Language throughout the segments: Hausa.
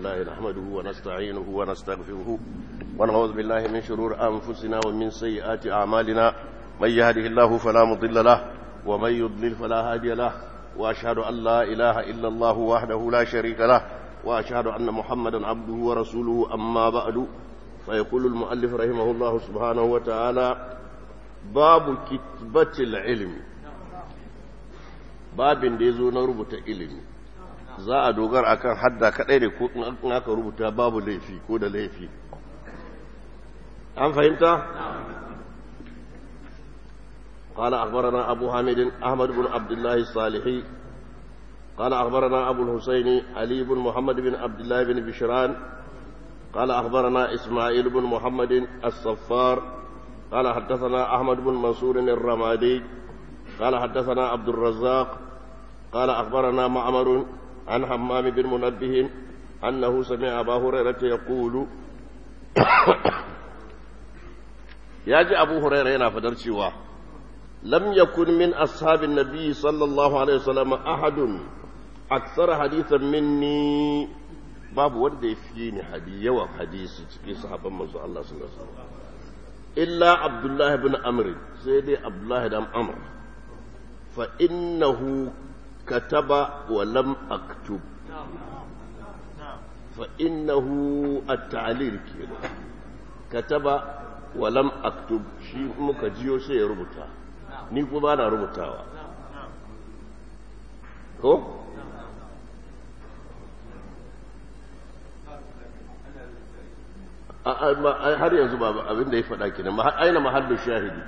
لله نحمده ونستعينه ونستغفره ونعوذ بالله من شرور أنفسنا ومن سيئات أعمالنا من يهده الله فلا مضل له ومن يضلل فلا هادي له وأشهد أن لا إله إلا الله وحده لا شريك له وأشهد أن محمدا عبده ورسوله أما بعد فيقول المؤلف رحمه الله سبحانه وتعالى باب كتبة العلم babin da ya zo na rubuta ilimi za a dogar akan hadda kadai ne ko in aka rubuta babu laifi ko da laifi an fahimta قال أخبرنا أبو حامد أحمد بن عبد الله الصالحي قال أخبرنا أبو الحسين علي بن محمد بن عبد الله بن بشران قال أخبرنا إسماعيل بن محمد الصفار قال حدثنا أحمد بن منصور الرمادي قال حدثنا عبد الرزاق قال أخبرنا معمر عن حمام بن منبه أنه سمع أبا هريرة يقول ياجي أبو هريرة هنا فدرشوا لم يكن من أصحاب النبي صلى الله عليه وسلم أحد أكثر حديثا مني باب wanda ya fi ni hadi yawan hadisi cikin sahabban manzo Allah sallallahu alaihi wasallam illa Abdullah ibn Amr sai dai Abdullah ibn Amr fa innahu kataba wa lam aktub fa innahu at-ta'lil kenan kataba wa lam aktub shi muka jiyo sai ya rubuta ni kuma na rubutawa ko har yanzu ba abin da ya faɗa kenan aina mahallu shahidi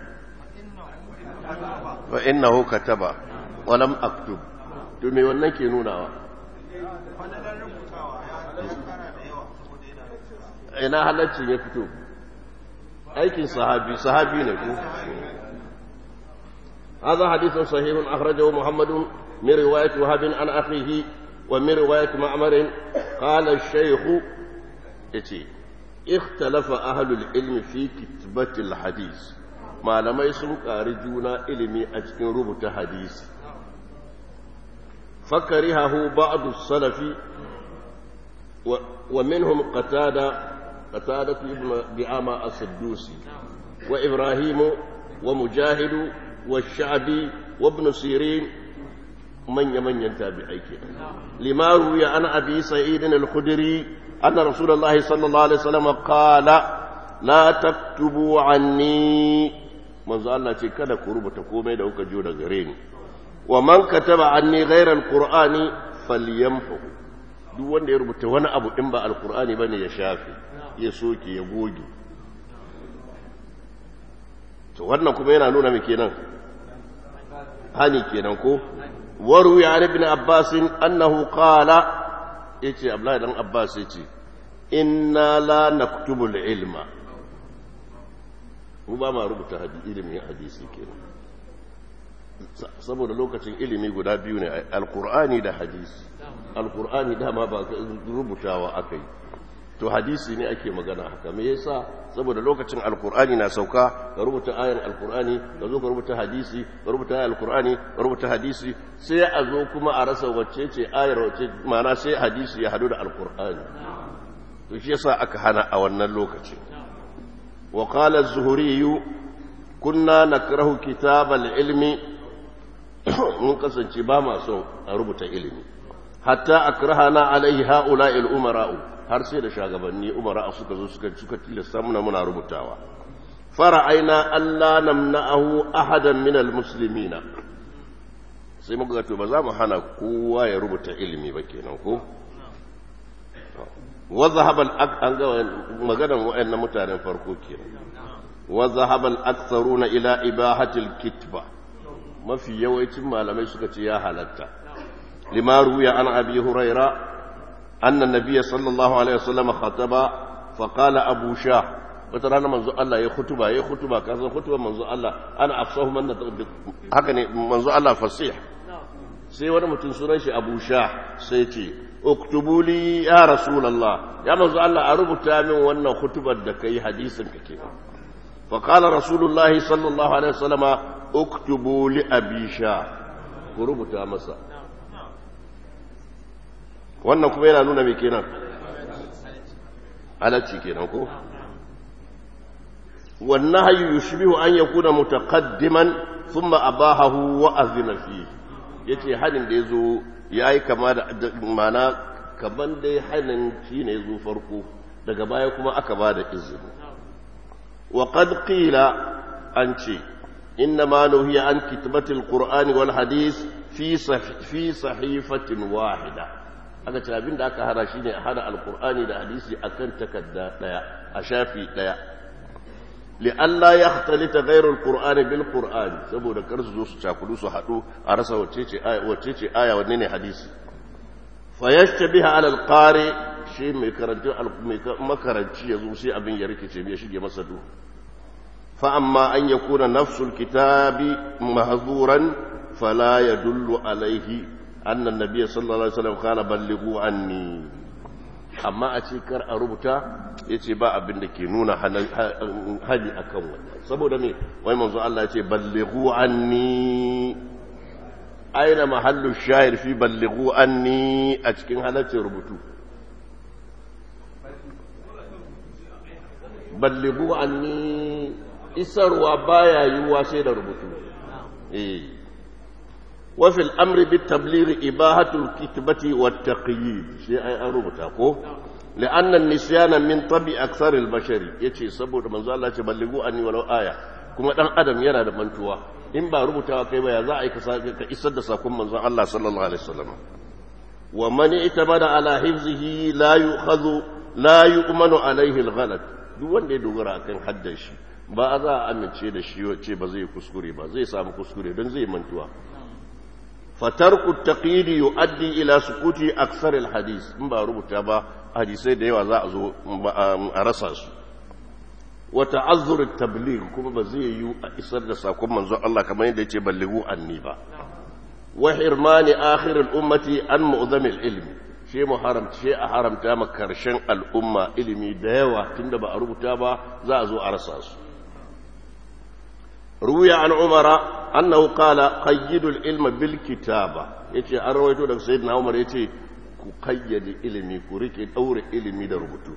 fa innahu kataba wa lam aktub to me wannan ke nunawa ina halaccin ya fito aikin sahabi sahabi ne ko هذا حديث صحيح أخرجه محمد من رواية وهب عن أخيه ومن رواية معمر قال الشيخ إتي اختلف أهل العلم في كتبة الحديث ما لم يسمك أرجونا علمي أجن ربط حديث فكرهه بعض السلف ومنهم قتادة قتادة ابن دعامة السدوسي وإبراهيم ومجاهد والشعبي وابن سيرين من يمن ينتابعي لما روي عن أبي سعيد الخدري أن رسول الله صلى الله عليه وسلم قال لا تكتبوا عني manzo Allah ce kada ku rubuta komai da kuka jo da gare ni wa man kataba anni ghayra alqur'ani falyamhu duk wanda ya rubuta wani abu in ba alqur'ani bane ya shafe ya soke ya goge to wannan kuma yana nuna me kenan hani kenan ko waru ya ibn abbas annahu qala yace abdullahi dan abbas yace inna la naktubu ilma mu ba ma rubuta ilimin hadisi kenan saboda lokacin ilimi guda biyu ne alqur'ani da hadisi alqur'ani dama ba rubutawa akai to hadisi ne ake magana haka me yasa saboda lokacin alkur'ani na sauka ka rubuta ayar alkur'ani ka zo ka rubuta hadisi ka rubuta ayar alkur'ani ka rubuta hadisi sai a zo kuma a rasa wacce ce ayar wacce ma'ana sai hadisi ya hadu da alkur'ani to shi yasa aka hana a wannan lokaci wa qala az-zuhri kunna nakrahu kitab al-ilmi mun kasance ba ma son a rubuta ilimi hatta akrahana alaihi ha'ula'i al-umara'u har sai da shagabanni umara suka zo suka suka tilasta muna muna rubutawa fara'aina Allah namna'ahu ahadan min almuslimina sai muka to ba za mu hana kowa ya rubuta ilimi ba kenan ko wa zahaba an ga maganar wayannan mutanen farko kenan wa zahaba al-aktharuna ila ibahati al-kitba mafi yawancin malamai suka ce ya halatta lima ruya an abi huraira أن النبي صلى الله عليه وسلم خطب فقال أبو شاه وترانا منذ الله يا خطبة يا خطبة كذا خطبة منذ الله أنا أفصه من هكذا منذ الله فصيح sai wani mutum sunan shi abu sha sai ce uktubuli ya rasulallah ya manzo Allah a rubuta min wannan hutubar da kai hadisin ka ke fa qala rasulullahi sallallahu alaihi wasallama uktubu li abi sha ku rubuta masa wannan kuma yana nuna mai kenan halacci kenan ko والنهي يشبه أن يكون متقدما ثم أباهه وأذن فيه yace hanin da yazo yayi kama da mana kaman dai hanin shine yazo farko daga baya kuma aka ba da izini wa qad qila an ce inna ma nuhiya an kitbatil qur'ani wal hadith fi fi sahifatin wahida aka ce abin da aka hana shine a hana alqur'ani da hadisi akan takarda daya a shafi daya لئلا يختلط غير القرآن بالقرآن saboda kar su zo su cakudu su haɗu a rasa wacce aya wacce ce aya wanne ne hadisi fa yashtabiha ala alqari shi mai karanta mai makaranci yazo sai abin ya rikice ya shige masa du fa amma an yakuna nafsul kitabi mahzuran fala yadullu alaihi anna an-nabiy sallallahu alaihi wasallam kana ballighu anni amma a ce kar a rubuta ya ce ba abin da ke nuna hali a kan wannan saboda me wai manzo Allah ya ce ballighu anni aina mahallu shahir fi ballighu anni a cikin halaccin rubutu ballighu anni isarwa baya yiwuwa sai da rubutu eh وفي الأمر بالتبليغ إباحة الكتبة والتقييد شيء أي أربطة لأن النسيان من طبع أكثر البشر يتي سبب من الله تبلغوا أني ولو آية كما دان أدم يرى منتوا إن با ربطة كيما يزاعي كإسد ساكم من الله صلى الله عليه وسلم ومن اعتمد على حفظه لا يؤخذ لا يؤمن عليه الغلط duk wanda ya dogara kan haddan shi ba za a amince da shi ce ba zai kuskure ba zai samu kuskure don zai mantuwa فترك التقييد يؤدي الى سقوط اكثر الحديث in ba rubuta ba hadisai da yawa za a zo a rasa su wa ta'azzur at-tabligh kuma ba zai yi a isar da sakon manzon Allah kamar yadda yace ballighu anni ba wa hirmani akhir al-ummati an mu'zam al-ilm shi muharram shi a haramta ma karshen al'umma ilimi da yawa tunda ba a rubuta ba za a zo a rasa su روي عن عمر أنه قال قيدوا العلم بالكتابة يتي أرويتو لك سيدنا عمر يتي قيد علمي كوريك دور علمي دربتو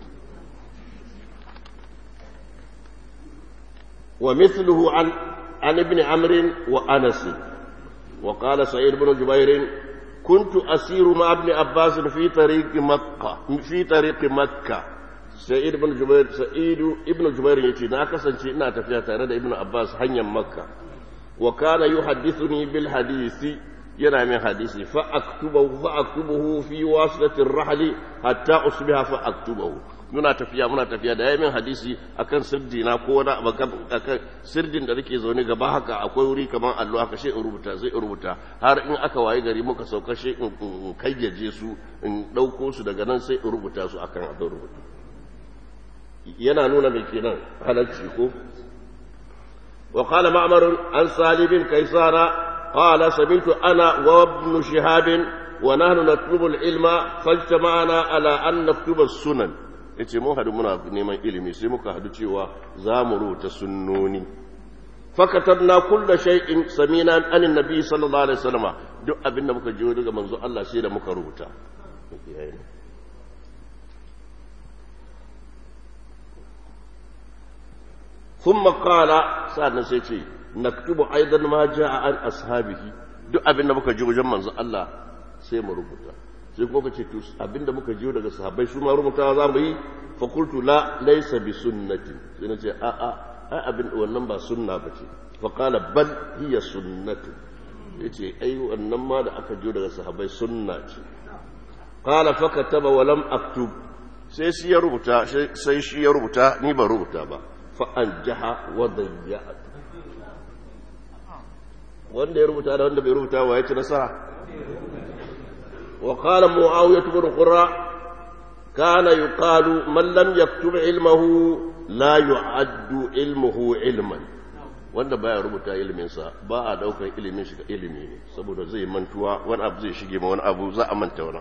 ومثله عن عن ابن عمرو وأنس وقال سعيد بن جبير كنت أسير مع ابن عباس في طريق مكة في طريق مكة sa'id ibn jubair sa'id ibn jubair yace na kasance ina tafiya tare da ibn abbas hanyar makka wa kana yuhaddithuni bil hadisi yana min hadisi fa aktubuhu fa aktubuhu fi wasilati ar-rahl hatta usbiha fa aktubuhu muna tafiya muna tafiya da yayin hadisi akan sirdi na ko wani akan sirdin da nake zaune gaba haka akwai wuri kamar allo haka sai in rubuta sai in rubuta har in aka waye gari muka sauka sai in kayyaje su in dauko su daga nan sai in rubuta su akan abin rubutu yana nuna mai kenan halarci ko wa qala ma'mar an salibin kaisara qala sabitu ana wa ibn shihab wa nahnu natlubu al-ilma fajtama'na ala an naktuba sunan yace mun hadu muna neman ilimi sai muka hadu cewa za mu rubuta sunnoni fakatabna kulla shay'in samina an annabi sallallahu alaihi wasallam duk abinda muka jiyo daga manzo Allah sai da muka rubuta ثم قال سألنا سيتي نكتب أيضا ما جاء عن أصحابه duk abin da muka ji wajen manzo Allah sai mu rubuta sai kuma kace to abin da muka ji daga sahabbai su ma rubutawa za mu yi fa qultu la laysa bi sunnati sai nace a a ai abin wannan ba sunna bace fa qala bal hiya sunnatu yace ai wannan ma da aka ji daga sahabbai sunna ce qala fa kataba wa lam aktub sai shi ya rubuta sai shi ya rubuta ni ba rubuta ba fa'anjaha wa dayya'at wanda ya rubuta da wanda bai rubuta wa ya ci nasara wa qala muawiyah ibn qurra kana yuqalu man lam yaktub ilmahu la yu'addu ilmuhu ilman wanda baya rubuta ilimin sa ba a daukar ilimin shi ga ilimi ne saboda zai mantuwa wani abu zai shige ma wani abu za a manta wani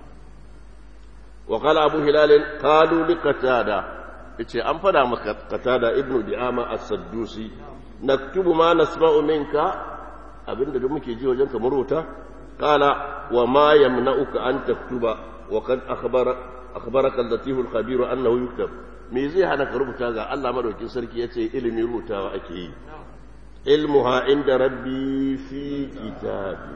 wa qala abu hilal qalu liqatada yace an fada maka qatada ibnu di'ama as-saddusi naktubu ma nasma'u minka abinda da muke ji wajen kamar wuta qala wa ma yamna'uka an taktuba wa qad akhbara akhbaraka al-latif al-khabir annahu yuktab me zai hana ka rubuta ga Allah madaukin sarki yace ilimi rubutawa ake yi ilmuha inda rabbi fi kitabi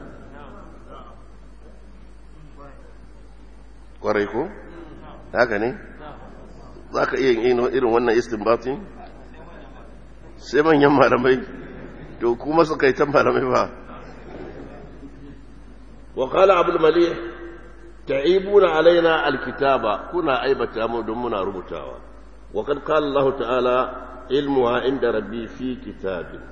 kwarai ko haka ne za ka iya yin irin wannan istinbatin sai manyan malamai to kuma suka yi ta malamai ba wa qala abul malih ta'ibuna alaina alkitaba kuna aibata mu don muna rubutawa wa kad qala Allah ta'ala ilmuha inda rabbi fi kitabin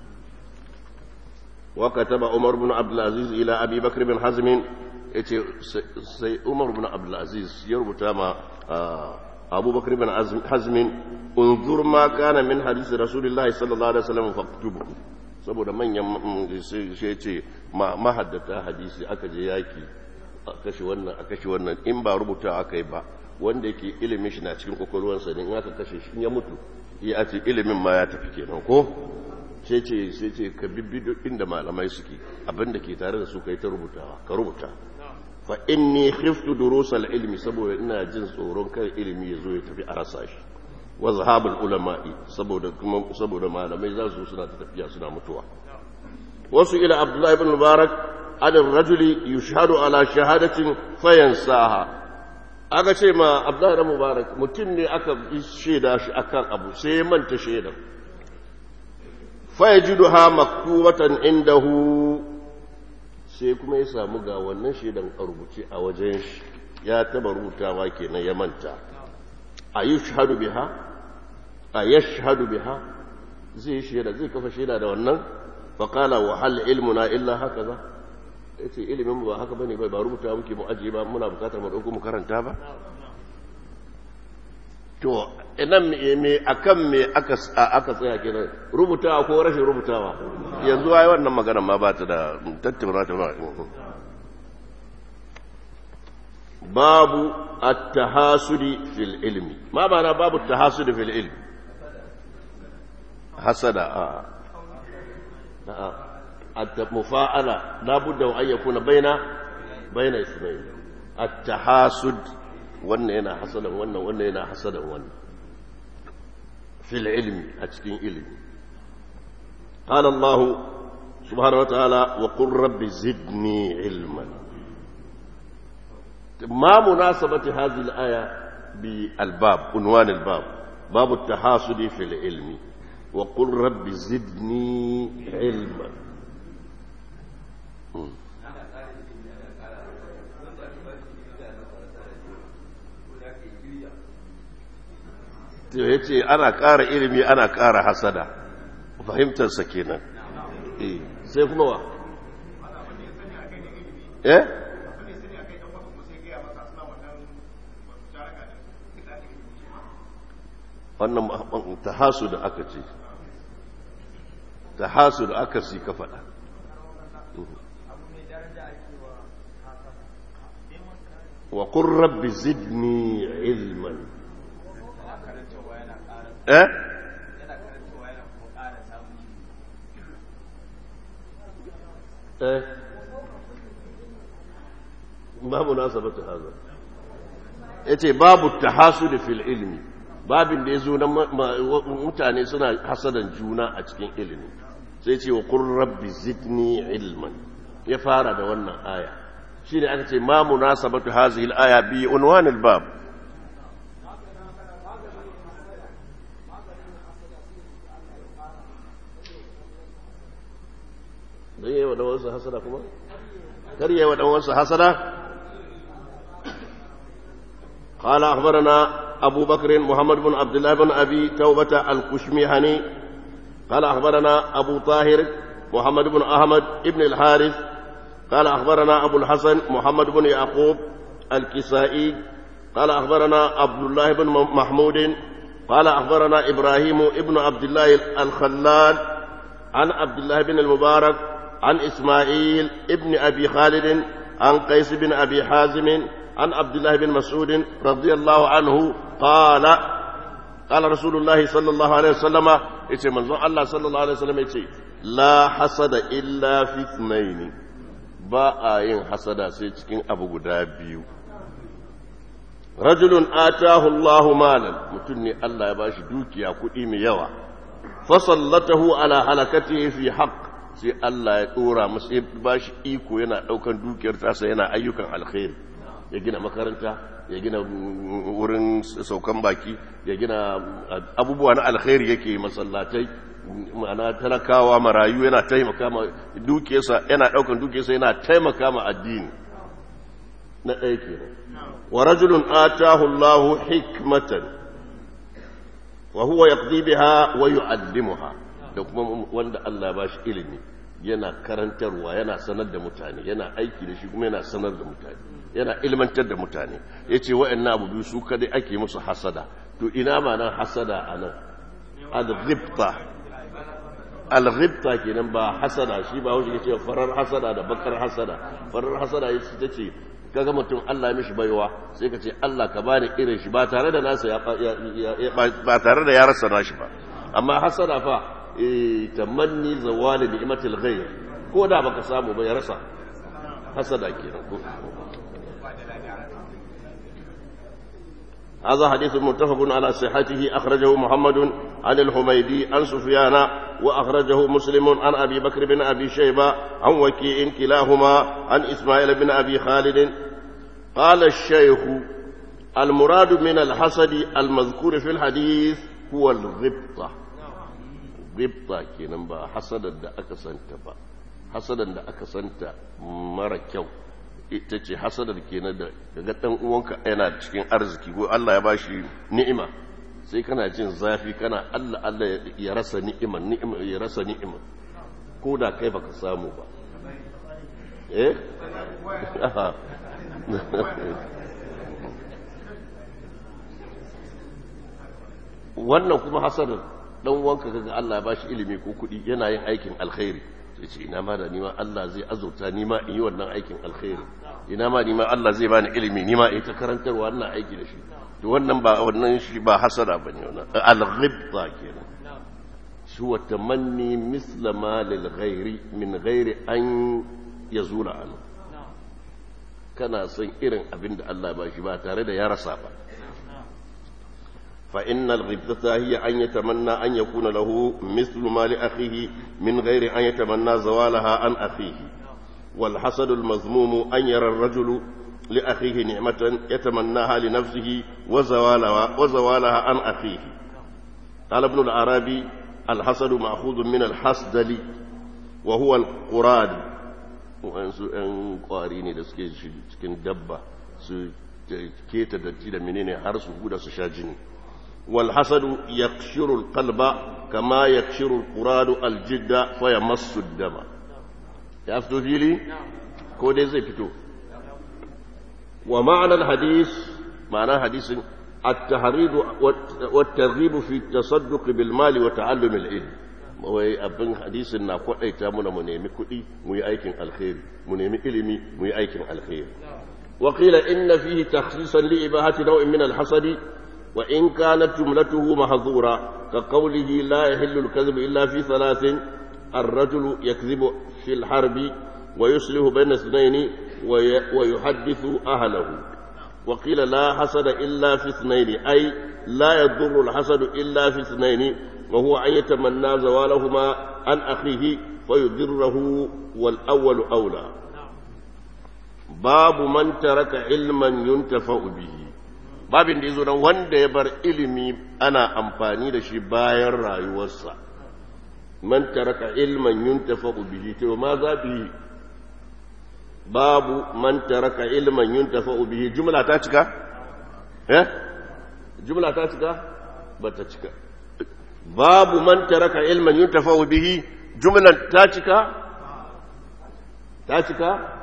wa kataba umar ibn abdul aziz ila abi bakr bin hazm yace sai umar ibn abdul aziz ya rubuta ma abubakar bin hazmin unzur ma kana min hadisi rasulullahi sallallahu alaihi wasallam faktubu saboda manyan shi ce mahaddata hadisi aka je yaki a kashe wannan a kashe wannan in ba rubuta aka yi ba wanda yake ilimin shi na cikin kwakwalwarsa ne in aka kashe shi ya mutu ya ce ilimin ma ya tafi kenan ko sai ce sai ce ka bibbi inda malamai suke abinda ke tare da su kai ta rubutawa ka rubuta fa inni khiftu durusal ilmi saboda ina jin tsoron kar ilimi ya zo ya tafi a rasa shi wa zahabul ulama'i saboda kuma saboda malamai za su suna ta tafiya suna mutuwa wasu ila abdullahi ibn mubarak an rajuli yushhadu ala shahadatin fayansaha aka ce ma abdullahi ibn mubarak mutum ne aka shaida shi akan abu sai ya manta shaidan fayajiduha maktubatan indahu sai kuma ya samu ga wannan shaidan a rubuce a wajen shi ya taba rubutawa kenan ya manta a yi shahadu biha a ya shahadu biha zai shaida zai kafa shaida da wannan faƙala wa hal ilmuna illa haka za ya ce ilimin ba haka bane bai ba rubuta muke mu ajiye ba muna bukatar mu ɗauko mu karanta ba to inan me akan me aka aka tsaya kenan rubutawa ko rashin rubutawa yanzu ai wannan magana ma ba ta da tattauna ta ba babu at-tahasudi fil ilmi ma ma'ana babu at-tahasudi fil ilmi hasada a a at-mufa'ala la budda an yakuna baina baina ismail at-tahasud wannan yana hasadan wannan wannan yana hasadan wannan fil ilmi a cikin ilimi qala allah subhanahu wa ta'ala wa qur rabbi zidni ilman ma munasabati hadhihi al-aya bi al-bab unwan al-bab bab at-tahasud fil ilmi wa qur rabbi zidni ilman ya ce ana ƙara ilimi ana ƙara hasada fahimtarsa kenan sai kuma wa eh wannan tahasu da aka ce tahasu da aka si ka faɗa wa qur rabbi zidni ilman eh eh babu nasabatu haza yace babu tahasud fil ilmi babin da yazo na mutane suna hasadan juna a cikin ilimi sai ce wa qur rabbi zidni ilman ya fara da wannan aya shine aka ce ma munasabatu hadhihi al aya bi unwan al bab don yi wa ɗanwarsa hasada kuma? kar yi wa ɗanwarsa hasada? قال أخبرنا أبو بكر محمد بن عبد الله بن أبي توبة الكشميهني قال أخبرنا أبو طاهر محمد بن أحمد بن الحارث قال أخبرنا أبو الحسن محمد بن يعقوب الكسائي قال أخبرنا عبد الله بن محمود قال أخبرنا إبراهيم ابن عبد الله الخلال عن عبد الله بن المبارك عن إسماعيل ابن أبي خالد عن قيس بن أبي حازم عن عبد الله بن مسعود رضي الله عنه قال قال رسول الله صلى الله عليه وسلم يتي منظر الله صلى الله عليه وسلم يتي لا حسد إلا في اثنين ba a yin hasada sai cikin abu guda biyu rajulun atahu Allahu malan mutum ne Allah ya bashi dukiya kuɗi mai yawa fasallatahu ala halakatihi fi haqq sai Allah ya dora masa ya bashi iko yana daukan dukiyar tasa yana ayyukan alkhairi ya gina makaranta ya gina wurin saukan baki ya gina abubuwa na alkhairi yake masallatai ma'ana talakawa marayu yana taimaka ma dukiyarsa yana daukan dukiyarsa yana taimaka ma addini na ɗaya kenan wa rajulun atahu Allahu hikmatan wa huwa yaqdi biha wa yu'allimuha da kuma wanda Allah ya bashi ilimi yana karantarwa yana sanar da mutane yana aiki da shi kuma yana sanar da mutane yana ilmantar da mutane yace wa'annan abu biyu su kadai ake musu hasada to ina ma nan hasada anan al-ghibta al-ghibta kenan ba hasada shi ba wuce yace farar hasada da bakar hasada farar hasada ita ce kaga mutum Allah ya mishi baiwa sai ka ce Allah ka bani irin shi ba tare da nasa ya ba tare da ya rasa nashi ba amma hasada fa tamanni zawali ni'matil ghayr ko da baka samu ba ya rasa hasada kenan ko هذا حديث متفق على صحته أخرجه محمد عن الحميدي عن سفيان وأخرجه مسلم عن أبي بكر بن أبي شيبة عن وكيع كلاهما عن إسماعيل بن أبي خالد قال الشيخ المراد من الحسد المذكور في الحديث هو الغبطة غبطة كنبا حسدا دا أكسنت با حسدا دا أكسنت مرة كيو ita ce hasadar kenan da daga ɗan uwanka yana cikin arziki ko Allah ya bashi ni'ima sai kana jin zafi kana Allah Allah ya rasa ni'ima ni'ima ya rasa ni'ima ko da kai baka samu ba eh wannan kuma hasadar dan uwanka kaga Allah ya bashi ilimi ko kuɗi yana yin aikin alkhairi sai ce ina ma da nima Allah zai azurta nima in yi wannan aikin alkhairi ina ma nima Allah zai bani ilimi nima in ta karantarwa wannan aiki da shi to wannan ba wannan shi ba hasada bane wannan al-ghibta kenan shi wa tamanni misla ma lil ghairi min ghairi an yazula an kana son irin abin da Allah ba shi ba tare da ya rasa ba فإن الغبطة هي أن يتمنى أن يكون له مثل ما لأخيه من غير أن يتمنى زوالها عن أخيه والحسد المذموم أن يرى الرجل لأخيه نعمة يتمناها لنفسه وزوالها, وزوالها عن أخيه قال ابن العربي الحسد مأخوذ من الحسدل وهو القراد وأنسو أن قاريني دسكي cikin dabba su keta datti da menene har su huda su sha jini والحسد يقشر القلب كما يقشر القراد الجد فيمس الدم يفتو فيلي كودي زي فتو ومعنى الحديث معنى الحديث التحريض والترغيب في التصدق بالمال وتعلم العلم wai abin hadisin na kwadaita muna mu nemi kuɗi mu yi aikin alkhairi mu nemi ilimi mu yi aikin alkhairi wa qila inna fihi takhsisan li ibahati naw'in min al-hasadi وإن كانت جملته محظورة كقوله لا يحل الكذب إلا في ثلاث الرجل يكذب في الحرب ويصلح بين اثنين ويحدث أهله وقيل لا حسد إلا في اثنين أي لا يضر الحسد إلا في اثنين وهو أن يتمنى زوالهما عن أخيه فيضره والأول أولى باب من ترك علما ينتفع به babin da ya zo nan wanda ya bar ilimi ana amfani da shi bayan rayuwarsa man taraka ilman yuntafa bihi to ma za bi babu man taraka ilman yuntafa bihi jumla ta cika eh jumla ta cika ba ta cika babu man taraka ilman yuntafa bihi jumlan ta cika ta cika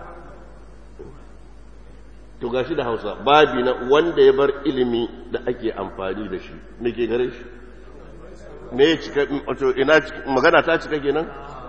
to gashi da hausa babi na wanda ya bar ilimi da ake amfani da shi me ke gare shi me ya cika wato ina magana ta cika kenan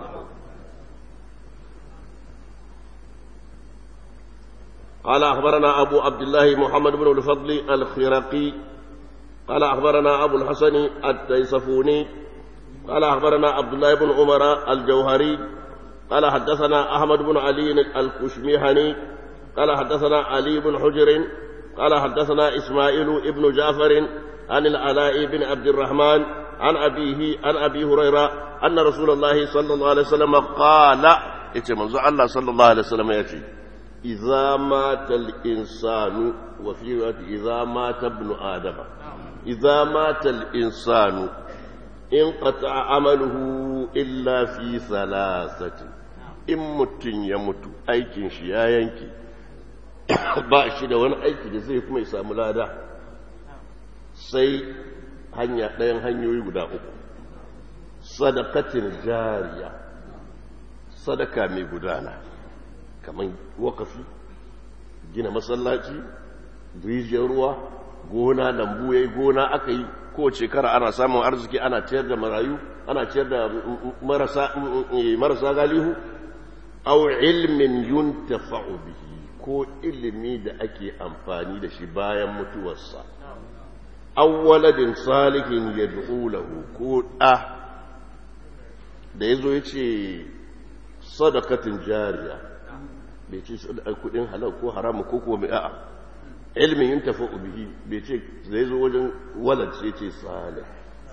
قال أخبرنا أبو عبد الله محمد بن الفضل الخرقي قال أخبرنا أبو الحسن التيصفوني قال أخبرنا عبد الله بن عمر الجوهري قال حدثنا أحمد بن علي الكشميهني قال حدثنا علي بن حجر قال حدثنا إسماعيل ابن جعفر عن العلاء بن عبد الرحمن عن أبيه عن أبي هريرة أن رسول الله صلى الله عليه وسلم قال يتمنى الله صلى الله عليه وسلم يأتي إذا مات الإنسان وفي رواية إذا مات ابن آدم إذا مات الإنسان انقطع عمله إلا في ثلاثة إن مت يموت أيكن شيا ينكي ba shi da wani aiki da zai kuma ya samu lada sai hanya ɗayan hanyoyi guda uku sadakatin jariya sadaka mai gudana kamar wakafi gina masallaci rijiyar ruwa gona lambu ya yi gona aka yi ko shekara ana samun arziki ana ciyar da marayu ana ciyar da marasa galihu au ilmin yuntafa'u bihi ko ilimi da ake amfani da shi bayan mutuwarsa awwaladin salihin ya lahu ko ɗa da ya zo ya ce sadakatin jariya bai ce kudin halal ko haramu ko kuma a'a ilmin yin tafi bihi bai ce zai zo wajen walad sai ce salih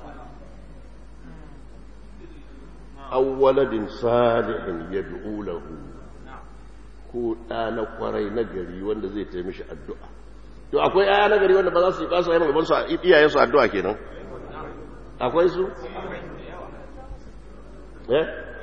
awwaladin salihin ya lahu ko ɗa na kwarai na gari wanda zai taimishi addu'a to akwai aya na gari wanda ba za su yi ba su yi magabansu iyayensu addu'a kenan akwai su eh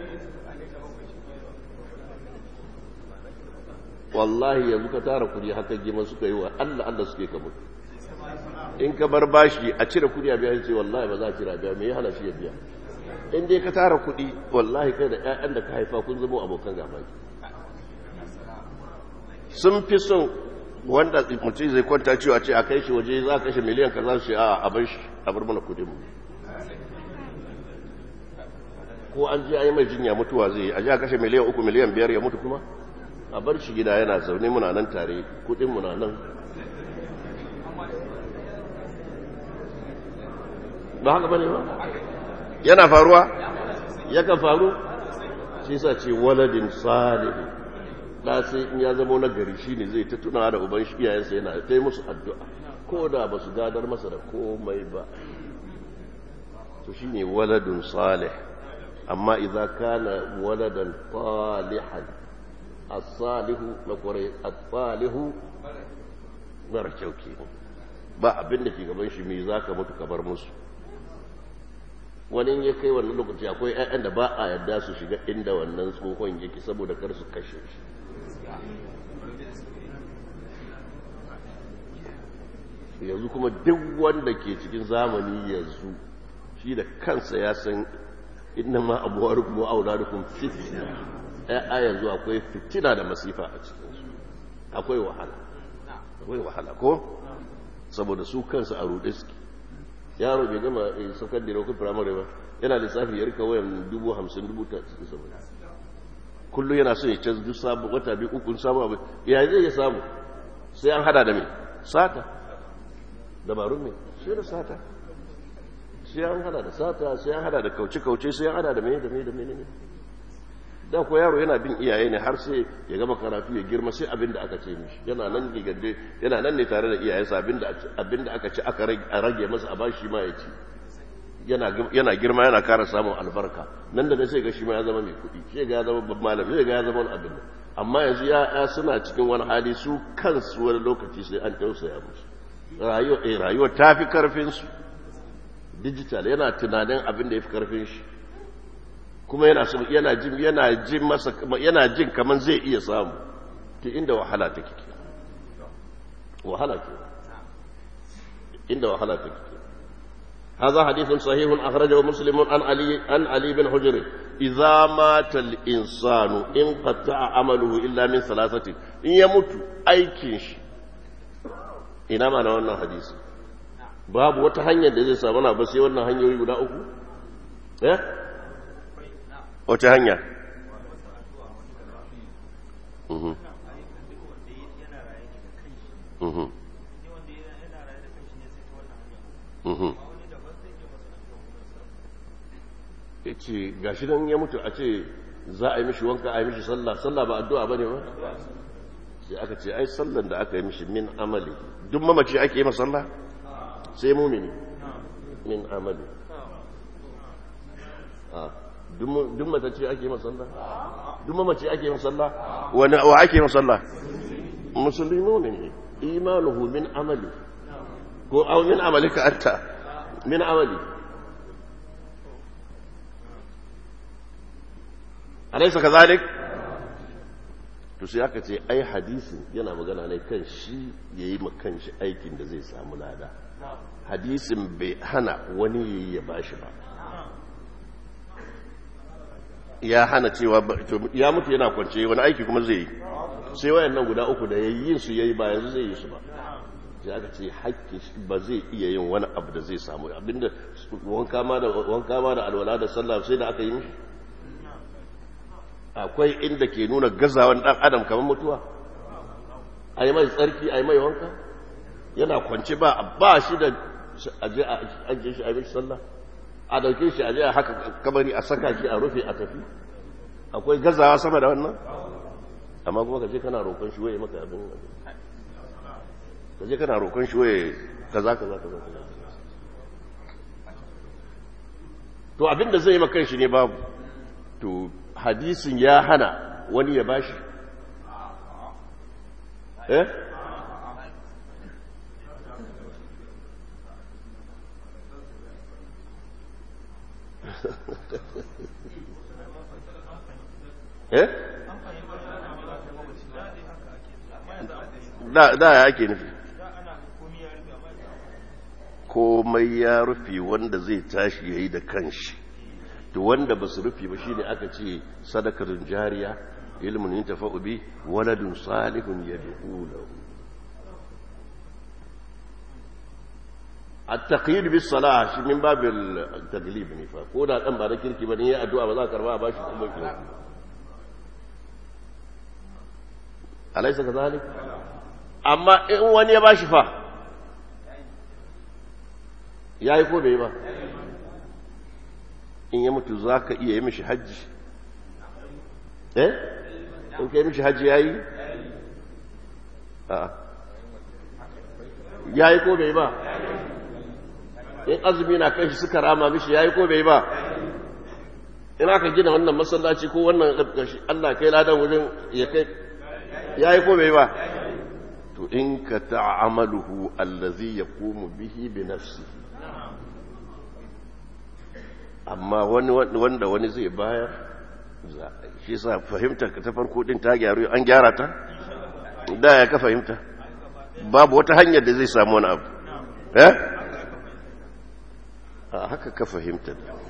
wallahi yanzu ka tara kudi haka gima suka yi wa Allah Allah suke ka mutu in ka bar bashi a cire kudi a biya ce wallahi ba za a cire biya me ya hana shi ya biya in dai ka tara kudi wallahi kai da ƴaƴan da ka haifa kun zama abokan gaba sun fi son wanda mutum zai kwanta cewa ce a kai shi waje za a kashe miliyan ka za su ce a bar shi a bar mana kudin mu ko an ji an yi mai jinya mutuwa zai yi a ji a kashe miliyan uku miliyan biyar ya mutu kuma a bar shi gida yana zaune muna nan tare kudin muna nan ba haka bane ba yana faruwa yakan faru shi sa ce waladin salihin da sai in ya zama na gari shi ne zai ta tuna da uban shi iyayensa yana ta yi musu addu'a ko da ba su gadar masa da komai ba to shi ne waladun salih amma idza kana waladan salihan as-salihu na kwarai as-salihu mara kyau kenan ba abin da ke gaban shi me zaka mutu ka bar musu wani ya kai wannan lokaci akwai 'ya'yan da ba a yarda su shiga inda wannan tsohon yake saboda kar su kashe shi yanzu kuma duk wanda ke cikin zamani yanzu shi da kansa ya san inna ma abuwar kuma auladukum fitina a yanzu akwai fitina da masifa a cikinsu akwai wahala akwai wahala ko saboda su kansu a ruɗe suke yaro bai gama saukar da rokun firamare ba yana lissafi ya rika wayan dubu hamsin dubu ta saboda kullum yana so ya canza duk sabu wata biyu uku samu abu ya zai ya samu sai an hada da mai sata dabarun mai sai da sata sai an hada da sata sai an hada da kauce-kauce sai an hada da mai da mai da mai ne da ko yaro yana bin iyaye ne har sai ya gama karatu ya girma sai abin da aka ce mishi yana nan gigande yana nan ne tare da iyayensa abin da aka ce aka rage masa a bashi ma ya ci yana girma yana kara samun albarka nan da sai ga shi ma ya zama mai kuɗi sai ga ya zama babban malami sai ga ya zama wani abin nan amma yanzu ya suna cikin wani hali su kansu wani lokaci sai an tausaya musu rayuwa eh rayuwa ta fi karfin su digital yana tunanin abin da ya fi karfin shi kuma yana so yana jin yana jin masa yana jin kaman zai iya samu to inda wahala take wahala ke inda wahala take هذا حديث صحيح أخرجه مسلم عن علي عن علي بن حجر إذا مات الإنسان انقطع عمله إلا من ثلاثة إن يموت أي كنش ina ma na wannan hadisi babu wata hanyar da zai samu na ba sai wannan hanyoyi guda uku eh wata hanya mhm mhm mhm ya ce ga shi don ya mutu a ce za a yi mishi wanka a yi mishi sallah sallah ba addu'a ba ne ba sai aka ce ai sallan da aka yi mishi min amali duk mamaci ake yi masalla sai mumini min amali duk matacce ake yi masalla duk mamaci ake yi masalla wani wa ake yi masalla musulmi mumini imanuhu min amali ko au min amalika anta min amali alaysa kadhalik to sai aka ce ai hadisin yana magana ne kan shi yayi ma kanshi aikin da zai samu lada hadisin bai hana wani yayi ya bashi ba ya hana cewa ya mutu yana kwance wani aiki kuma zai yi sai wayannan guda uku da yayi su yayi ba yanzu zai yi su ba sai aka ce hakki ba zai iya yin wani abu da zai samu abinda wanka ma da wanka ma da alwala da sallah sai da aka yi mishi akwai inda ke nuna gazawan dan adam kamar mutuwa ai mai tsarki ai mai wanka yana kwance ba ba shi da aje a aje shi a mishi sallah a dauke shi aje a haka kabari a saka shi a rufe a tafi akwai gazawa sama da wannan amma kuma ka je kana roƙon shi waye maka abin ka je kana roƙon shi waye kaza kaza kaza to abin da zai maka shi ne babu to hadisin ya hana wani ya bashi eh eh da da ya ake nufi komai ya rufe wanda zai tashi yayi da kanshi to wanda ba su rufe ba shine aka ce sadakarin jariya ilmin yin tafa'u bi waladun salihun yad'u lahu at-taqyid bis salah shi min babil taglib ne fa ko da dan ba da kirki ba ne ya addu'a ba za ka karba ba shi kuma kirki alaysa kadhalik amma in wani ya bashi fa yayi ko bai ba in ya mutu za ka iya yi mishi hajji eh in ka yi mishi hajji ya yi ya yi ko bai ba in azumi na kan shi suka rama mishi ya yi ko bai ba in aka gina wannan masallaci ko wannan ƙarƙashi allah kai ladan wurin ya kai ya yi ko bai ba to in ka ta'amaluhu allazi ya komu bihi bi nafsihi amma wani wanda wani zai bayar shi sa fahimta ta farko din ta gyaru an gyara ta da ya ka fahimta babu wata hanyar da zai samu wani abu eh a haka ka fahimta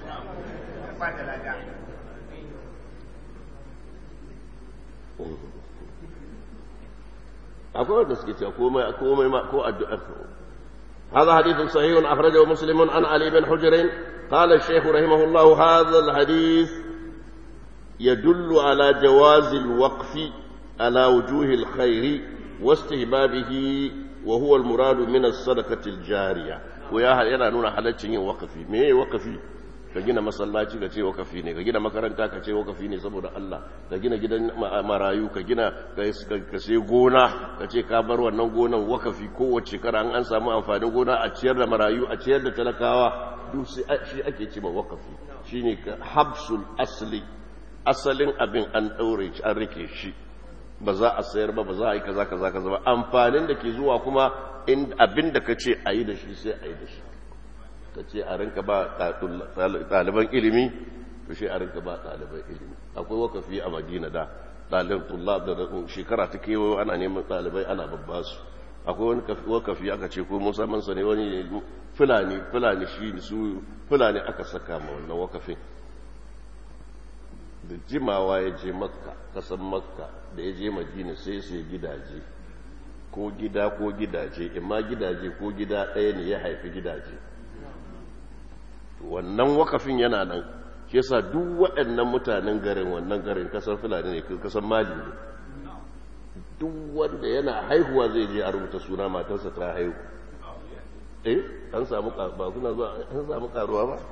akwai wanda suke cewa komai komai ma ko addu'a هذا حديث صحيح أخرجه مسلم عن علي بن حجر قال الشيخ رحمه الله هذا الحديث يدل على جواز الوقف على وجوه الخير واستهبابه وهو المراد من الصدقة الجارية ويا yana nuna halaccin yin wakafi me wakafi ka gina masallaci ka ce wakafi ne ka gina makaranta ka ce wakafi ne saboda Allah ka gina gidan marayu ka gina ka sai gona ka ce ka bar wannan gonan wakafi kowace shekara an an samu amfanin gona a ciyar da marayu a ciyar da talakawa duk shi ake ce ma wakafi shine habsul asli asalin abin an daure shi an rike shi ba za a sayar ba ba za a yi kaza kaza kaza ba amfanin da ke zuwa kuma abin da ka ce a yi da shi sai a yi da shi ka ce a rinka ba ɗaliban ilimi to shi a rinka ba ɗaliban ilimi akwai wakafi a madina da ɗalibin tullab da shekara ta kewayo ana neman ɗalibai ana babba su akwai wani wakafi aka ce ko musamman sa ne wani fulani fulani shi su fulani aka saka ma wannan wakafin da jimawa ya je makka kasan makka da ya je madina sai sai gidaje ko gida ko gidaje imma gidaje ko gida ɗaya ne ya haifi gidaje wannan wakafin yana nan shi yasa duk waɗannan mutanen garin wannan garin kasar fulani ne kasar mali ne duk wanda yana haihuwa zai je a rubuta suna matarsa ta haihu eh an samu ba kuna zuwa an samu karuwa ba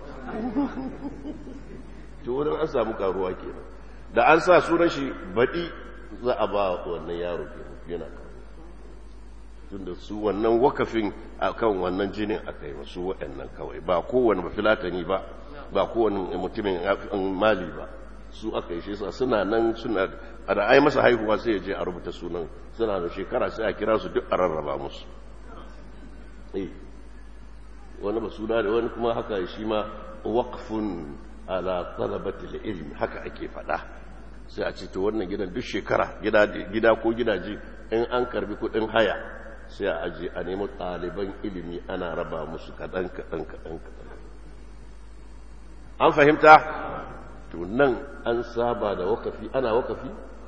to wurin an samu karuwa kenan da an sa sunan shi baɗi za a ba wannan yaro kenan yana kawo tunda su wannan wakafin akan wannan jinin aka yi masu waɗannan kawai ba kowane mafilatani ba ba kowane mutumin mali ba su aka yi shi sa suna nan suna da ai masa haihuwa sai ya je a rubuta sunan suna da shekara sai a kira su duk a rarraba musu eh wani ba suna da wani kuma haka shi ma waqfun ala talabatil ilm haka ake faɗa sai a ce to wannan gidan duk shekara gida ko gidaje in an karbi kuɗin haya sai a aje a nemi ɗaliban ilimi ana raba musu kaɗan kaɗan kaɗan kaɗan an fahimta to nan an saba da wakafi ana wakafi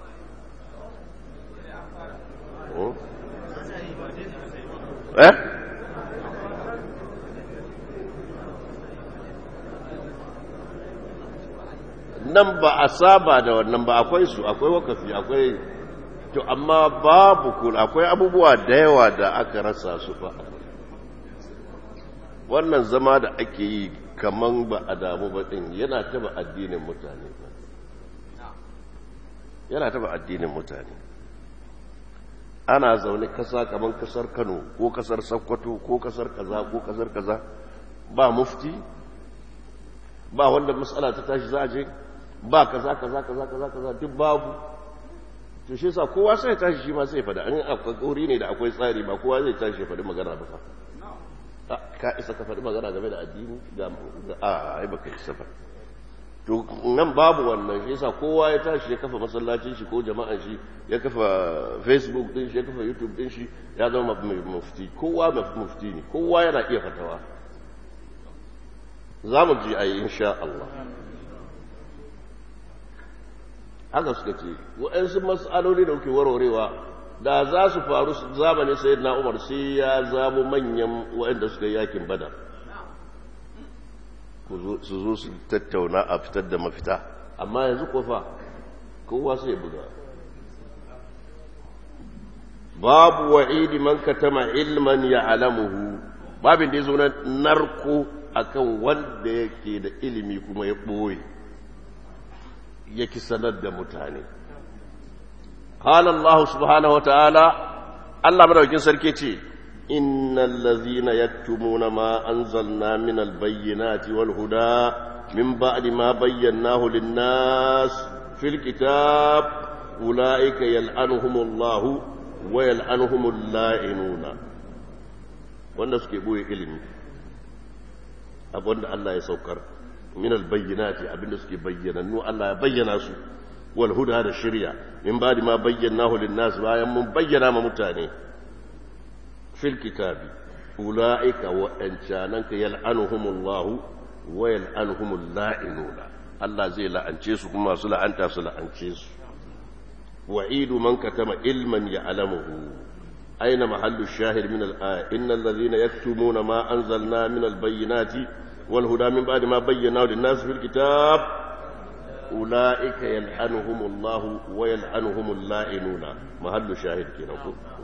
eh nan ba a saba da wannan ba akwai su akwai wakafi akwai to amma babu kula akwai abubuwa da yawa da aka rasa su fa wannan zama da ake yi kaman ba a damu ba din yana taba addinin mutane yana taba addinin mutane ana zaune kasa kaman kasar Kano ko kasar Sokoto ko kasar kaza ko kasar kaza ba mufti ba wanda matsala ta tashi za a je ba kaza kaza kaza kaza kaza duk babu to shi yasa kowa sai ya tashi shi ma sai ya fada an akwai kauri ne da akwai tsari ba kowa zai tashi ya fadi magana ba fa ka isa ka fadi magana game da addini ga a ai baka isa ba to nan babu wannan shi yasa kowa ya tashi ya kafa masallacin shi ko jama'an shi ya kafa facebook din shi ya kafa youtube din shi ya zama mufti kowa mufti ne kowa yana iya fatawa za mu ji ayi insha Allah haka suka ce waɗansu matsaloli da kuke warwarewa da za su faru zamani sai na umar sai ya zamo manyan waɗanda suka yakin badar su zo su tattauna a fitar da mafita amma yanzu kofa kowa sai ya buga babu wa'idi man katama ilman ya alamuhu babin da ya zo na narko akan wanda yake da ilimi kuma ya ɓoye yake sanar da mutane qala Allah subhanahu wataala Allah madaukin sarki ce innal ladzina yaktumuna ma anzalna minal bayyinati wal huda min ba'di ma bayyanahu lin-nas fil kitab ulaika yal'anuhumullahu wa yal'anuhumul la'inuna wanda suke boye ilimi abinda Allah ya saukar من البينات abinda suke bayyanannu Allah ya bayyana su wal huda da shirya min ba'di ma bayyanahu lin nas bayan mun bayyana ma mutane fil kitabi ulaika wa ancananka yal'anuhumullahu wa yal'anuhumul la'inuna Allah zai la'ance su kuma su la'anta su la'ance su wa'idu man katama ilman ya'lamuhu aina mahallu shahid min al-aya innal ladhina yaktumuna ma anzalna min al-bayyinati والهدى من بعد ما بيناه للناس في الكتاب أولئك يلعنهم الله ويلعنهم اللائنون محل شاهد كنا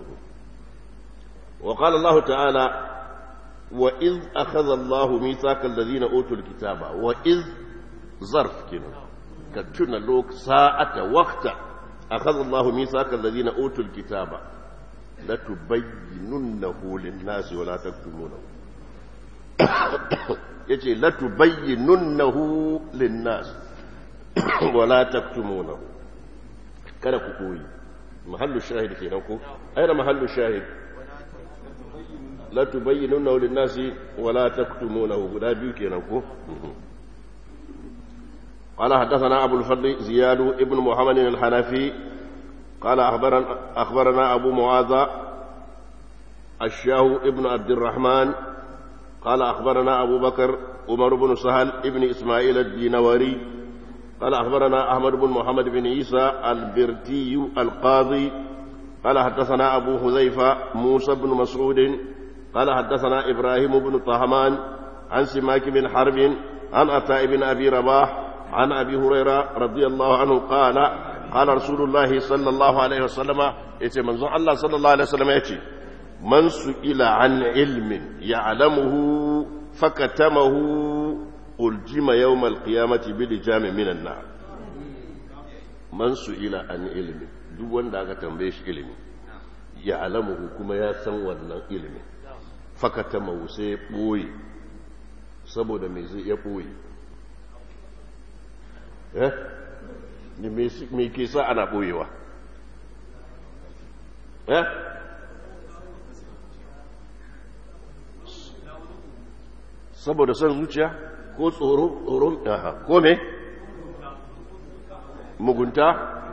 وقال الله تعالى وإذ أخذ الله ميثاق الذين أوتوا الكتاب وإذ ظرف كنا كتنا لوك ساعة وقت أخذ الله ميثاق الذين أوتوا الكتاب لتبيننه للناس ولا تكتمونه yace latubayyinunnahu linnas wala taktumunahu kada ku koyi mahallu shahid kenan ko aina mahallu shahid latubayyinunnahu linnas wala taktumunahu guda biyu kenan ko قال حدثنا أبو الفضل زياد ابن محمد الحنفي قال أخبرنا, أخبرنا أبو معاذ الشاه ابن عبد الرحمن قال أخبرنا أبو بكر عمر بن سهل ابن إسماعيل الدينوري قال أخبرنا أحمد بن محمد بن عيسى البرتي القاضي قال حدثنا أبو حذيفة موسى بن مسعود قال حدثنا إبراهيم بن طهمان عن سماك بن حرب عن عطاء بن أبي رباح عن أبي هريرة رضي الله عنه قال قال رسول الله صلى الله عليه وسلم يتي منظور الله صلى الله عليه وسلم يتي من سئل عن علم يعلمه فكتمه ألجم يوم القيامة بلجام من النار من سئل عن علم duk wanda aka tambaye shi ilimi ya alamuhu kuma ya san wannan ilimin fakata sai ya ɓoye saboda mai zai ya ɓoye eh me ke sa ana ɓoyewa eh saboda son zuciya ko tsoro tsoron aha ko me mugunta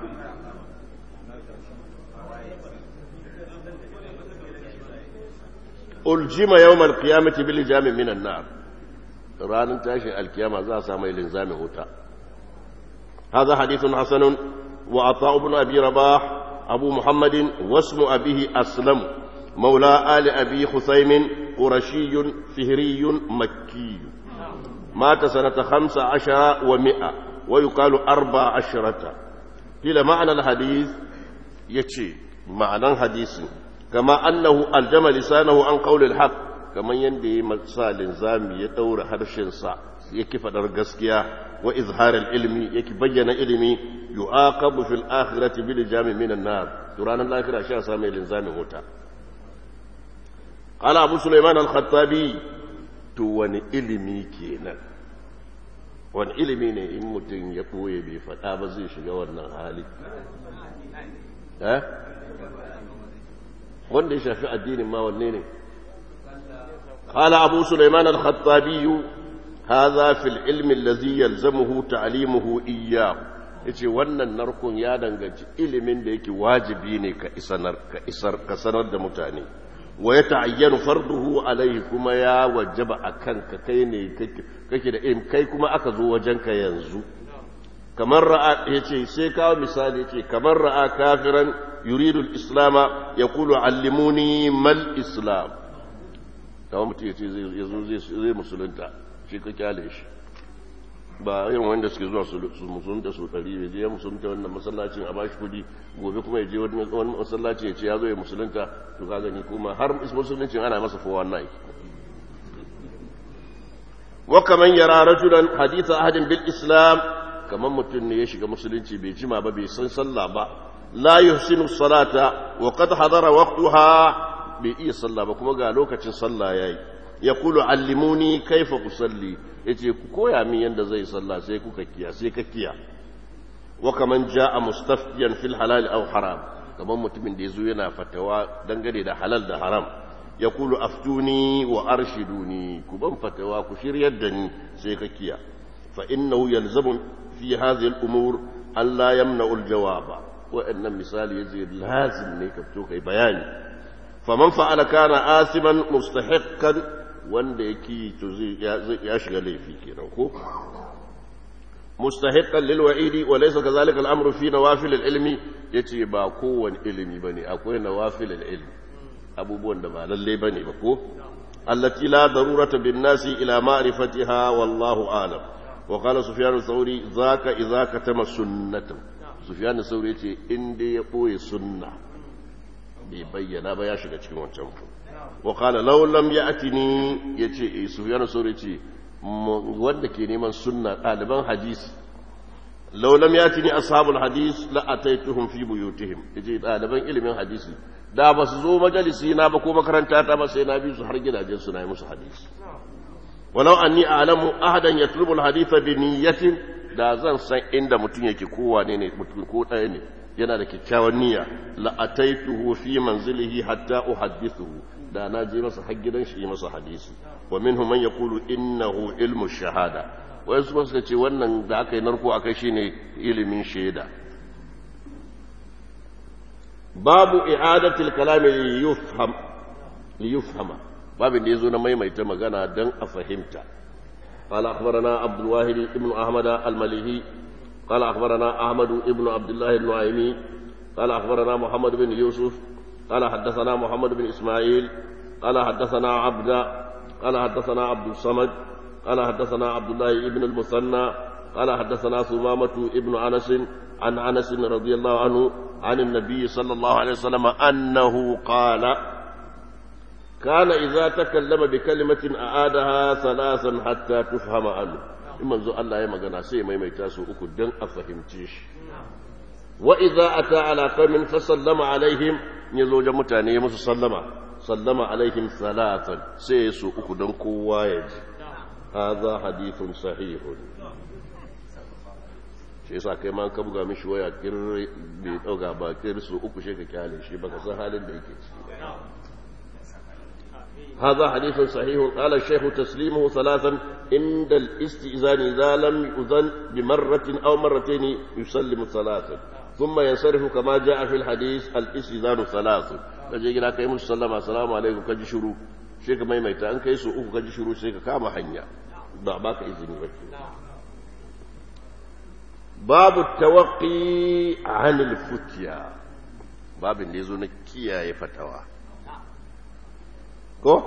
uljima yawmal qiyamati bil jami minan nar ranar tashin alkiyama za a samu linzamin wuta هذا حديث حسن وعطاء بن أبي رباح أبو محمد واسم أبيه أسلم مولى آل أبي خثيم قرشي فهري مكي مات سنة خمس عشر ومئة ويقال أربع عشرة قيل معنى الحديث يتشي معنى الحديث كما أنه ألجم لسانه عن قول الحق كما يندي مسال زامي يدور هرشن صع يكي فدر قسكيا وإظهار العلم يكي بين علمي يعاقب في الآخرة بلجام من النار ترانا الآخرة أشياء سامي لنزام هوتا قال أبو سليمان الخطابي تواني علمي كينا wani ilimi ne in mutum ya ɓoye bai faɗa ba zai shiga wannan hali wanda ya shafi addinin ma wanne ne قال أبو سليمان الخطابي هذا في العلم الذي يلزمه تعليمه إياه yace wannan narkon ya danganci ilimin da yake wajibi ne ka isanar ka isar ka sanar da mutane wa ya ta'ayyanu farduhu alaihi kuma ya wajaba akan ka kai ne kake da ilimi kai kuma aka zo wajen ka yanzu kamar ra'a yace sai kawo misali yace kamar ra'a kafiran yuridu al-islama yaqulu allimuni mal islam kamar mutum yace zai zai musulunta shi ka kyale shi ba irin wanda suke zuwa su musulunta su ɗari ya je ya musulunta wannan masallacin a bashi kudi gobe kuma ya je wani masallaci ya ce ya zo ya musulunta to ka gani kuma har musuluncin ana masa fowa na yi wa kaman yara rajulan haditha ahadin bil islam kaman mutum ne ya shiga musulunci bai jima ba bai san sallah ba la yuhsinu salata wa qad hadara waqtaha bai iya sallah ba kuma ga lokacin sallah yayi yaqulu allimuni kaifa usalli yace ku koya min yanda zai sallah sai kuka kiya sai ka kiya wa kaman jaa mustaftiyan fil halal aw haram kaman mutumin da yazo yana fatawa dangane da halal da haram yaqulu aftuni wa arshiduni ku ban fatawa ku shiryar da ni sai ka kiya fa innahu yalzamu fi hadhihi al umur an la yamna'u al jawaba wa annan misali yace lazim ne ka fito kai bayani faman fa'ala kana asiman mustahiqqan wanda yake to ya shiga laifi kenan ko mustahiqqan lil wa'idi wa laysa kadhalika al amru fi nawafil al ilmi yace ba kowane ilimi bane akwai nawafil al ilmi abubuwan da ba lalle bane ba ko allati la darurata bin nasi ila ma'rifatiha wallahu a'lam wa qala sufyan al-thawri zaka idza katama sunnatan sufyan al-thawri yace in dai ya boye sunna bai bayyana ba ya shiga cikin wancan ku وقال لو لم يأتني يتي سفيان الثوري يتي wanda ke neman sunna ɗaliban hadisi law lam yatini ashabul hadis la ataituhum fi buyutihim yace ɗaliban ilimin hadisi da ba su zo majalisi na ba ko makaranta ta ba sai na bi su har gidajen su na yi musu hadisi walau anni a'lamu ahadan yatlubu al-hadith bi niyyatin da zan san inda mutum yake kowa ne ne mutum ko ɗaya ne yana da kyakkyawan niyya la ataituhu fi manzilihi hatta uhaddithuhu da na je masa har gidan shi masa hadisi wa minhum man yaqulu innahu ilmu shahada wai su suka ce wannan da aka yi narko akai shine ilimin shaida babu i'adatil kalam li yufham li yufhama babin da yazo na maimaita magana dan a fahimta قال أخبرنا عبد الواحد بن أحمد المليهي قال أخبرنا أحمد بن عبد الله النعيمي قال أخبرنا محمد بن يوسف قال حدثنا محمد بن إسماعيل قال حدثنا عبد قال حدثنا عبد الصمد قال حدثنا عبد الله بن المثنى قال حدثنا ثمامة ابن أنس عن أنس رضي الله عنه عن النبي صلى الله عليه وسلم أنه قال كان إذا تكلم بكلمة أعادها ثلاثا حتى تفهم عنه إما الله يما قنا سي ما يميتاسو أكو دن أفهم تيش وإذا أتى على قوم فسلم عليهم in ya zo wajen mutane ya musu sallama sallama alaihim salatan sai ya su uku don kowa ya ji hadha hadithun sahihun shi yasa kai ma ka buga mishi waya kirri bai dauka ba kirri su uku shi ka kyale shi baka san halin da yake ciki هذا حديث صحيح قال الشيخ تسليمه ثلاثا عند الاستئذان إذا لم يؤذن بمرة أو مرتين يسلم ثلاثا ثم ينصرف كما جاء في الحديث الاستئذان ثلاث kaje gida kai musu sallama assalamu alaikum kaji shiru sai ka maimaita an kai su uku kaji shiru sai ka kama hanya ba baka izini ba babu tawaqqi anil futya babin da yazo na kiyaye fatawa ko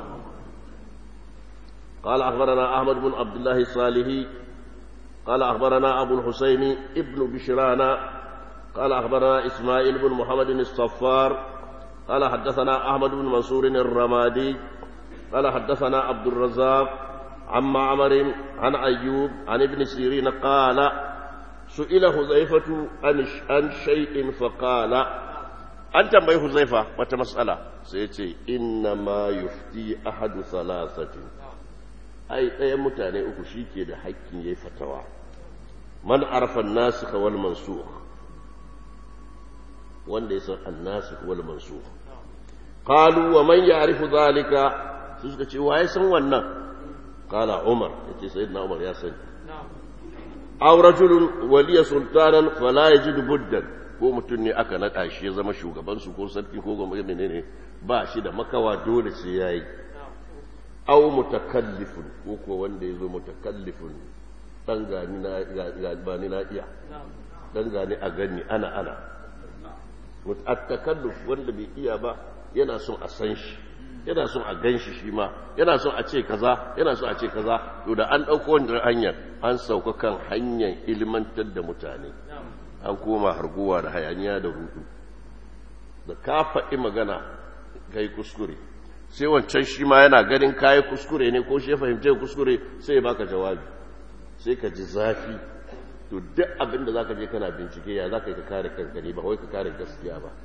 قال أخبرنا أحمد بن عبد الله الصالحي قال أخبرنا أبو الحسين ابن بشران قال أخبرنا إسماعيل بن محمد الصفار قال حدثنا أحمد بن منصور الرمادي قال حدثنا عبد الرزاق عن معمر عن أيوب عن ابن سيرين قال سئل حذيفة عن شيء فقال an tambayi huzaifa wata matsala sai ya ce inna ma yufti ahadu salasati ai ɗayan mutane uku shi ke da haƙƙin ya yi fatawa man arfan nasu wal mansukh wanda ya san annasu wal mansukh qalu wa man ya'rifu zalika su suka ce waye san wannan qala umar yace sayyidina umar ya sani aw rajulun waliya sultanan fala yajidu buddan ko mutum ne aka naɗa shi ya zama shugabansu ko sarki ko gwamnati ne ne ba shi da makawa dole sai ya yi au mutakallifin ko kuwa wanda ya zo mutakallifin ɗan gani na bani na iya ɗan gani a gani ana ana mutakallif wanda bai iya ba yana son a san shi yana son a gan shi shi ma yana son a ce kaza yana son a ce kaza to da an ɗauko wannan hanyar an sauka kan hanyar ilmantar da mutane an koma harguwa da hayaniya da hudu da ka faɗi magana kai kuskure sai wancan shi ma yana ganin kayi kuskure ne ko shi ya fahimce kuskure sai ya baka jawabi sai ka ji zafi to duk abin da za ka je kana bincike ya za ka yi ka kare kanka ne ba wai ka kare gaskiya ba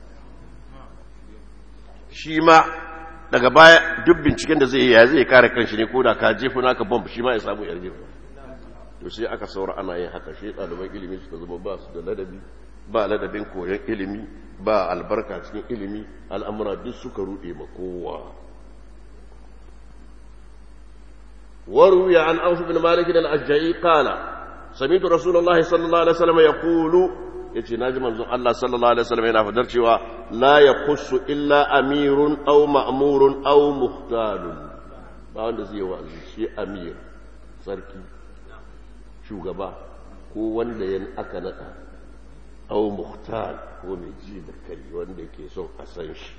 shi ma daga baya duk binciken da zai yi ya zai kare kanshi ne ko da ka jefa naka bomb shi ma ya samu yar jefa to sai aka saura ana yin haka shi ɗaliban ilimi suka zama ba su da ladabi ba ladabin koyon ilimi ba albarka cikin ilimi al'amura duk suka ruɗe ma kowa وروي عن أوف بن مالك الأشجعي قال سمعت رسول الله صلى الله عليه وسلم يقول yace naji manzon Allah sallallahu alaihi wasallam yana fadar cewa la yaqussu illa amirun aw ma'murun aw muhtalun ba wanda zai wa'azi shi amir sarki shugaba ko wanda ya aka nada aw muhtal ko mai ji da kai wanda yake son a san shi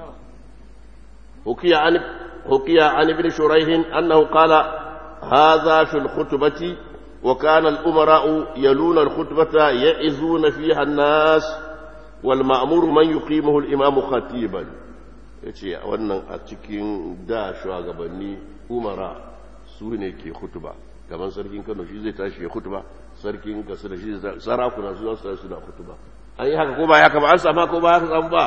حكي عن حكي عن ابن شريح انه قال هذا في الخطبه وكان الامراء يلون الخطبه يعزون فيها الناس والمامور من يقيمه الامام خطيبا yace wannan a cikin da shugabanni umara su ne ke hutuba kamar sarkin kano shi zai tashi ya hutuba sarkin kasu da shi sarakuna su za su tashi suna hutuba an yi haka ko ba ya kama an sama ko ba haka samu ba